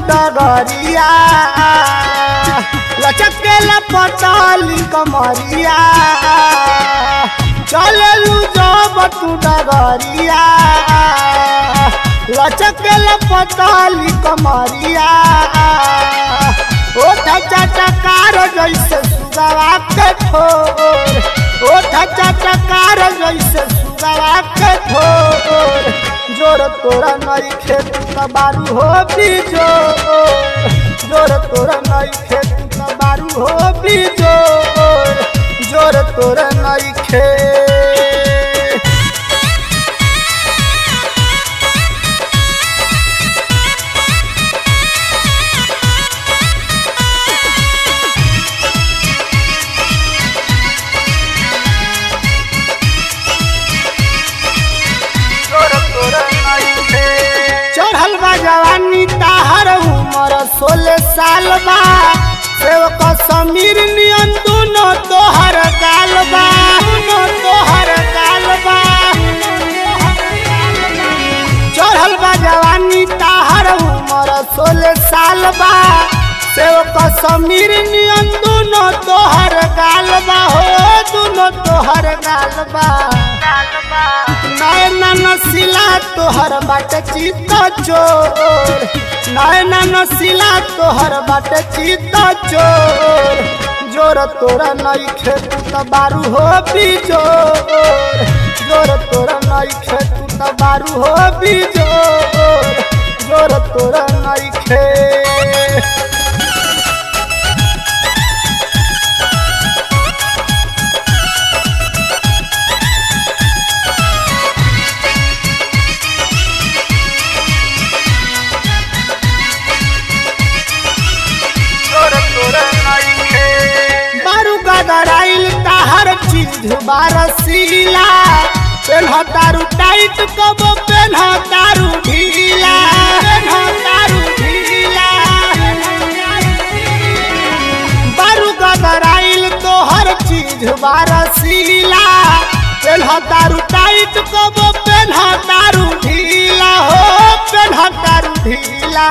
डगरिया लचकेला पताली कमरिया चललू जब तू डगरिया लचकेला पताली कमरिया ओठ चटकार जैसे सुगवा के ठोर ओठ चटकार जैसे सुगवा के ठोर जोर तोरा नई खेत बारू हो बिजोर जोर तोरा नई खेत बारू हो बिजोर जोर तोरा नई खेत चढ़ल बा जवानी ताहर उमर सोलह साल बा सेवक समीर नियन दोनों तोहर गाल बा दोनों तोहर गाल बा चढ़ल बा जवानी ताहर उमर सोलह साल बा सेवक समीर नियन दोनों तोहर गाल बा हो दोनों तोहर गाल बा नयना नसीला तोहर बाट चित चोर नयना नसीला तोहर बाट चित चोर जोर तोरा नई खेत बारू हो बिजोर जोर तोरा नई खेत बारू हो बिजोर जोर तोरा नई खेत बारू गदराइल ताहर चीज बारसीला पेन्ह तारू टाइट कबो पेन्ह तारू ढीला पेन्ह तारू ढीला बारू गदराइल तोहर चीज बारसीला पेन्ह तारू टाइट कबो पेन्ह तारू ढीला हो पेन्ह तारू ढीला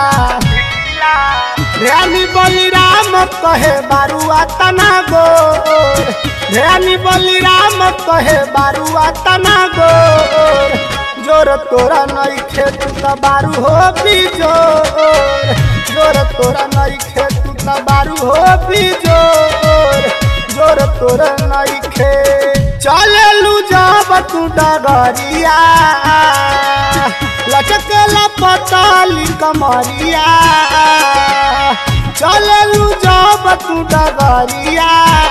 ध्यानी बलिराम कहे बारुआ तना गोर ध्यानी बलिराम कहे बारुआ तना गोर जोर तोरा नई खेत बारू हो बिजोर जोर तोरा नई खेत बारू हो बिजोर जोर तोरा नई खेत चललू जब तू डगरिया लचकला पताली कमरिया चललू जब तू डगरिया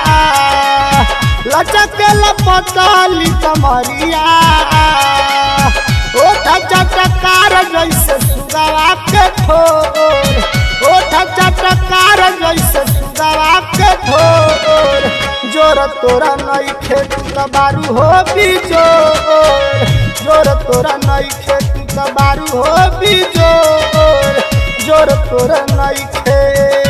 लचकला पताली कमरिया ओठ चटकार जैसे सुगवा के ठोर ओठ चटकार जैसे सुगवा के ठोर जोर तोरा नई खेत बारू हो बिजोर जोर तोरा नई खेत बारू हो बिजोर जोर तोरा नई खेत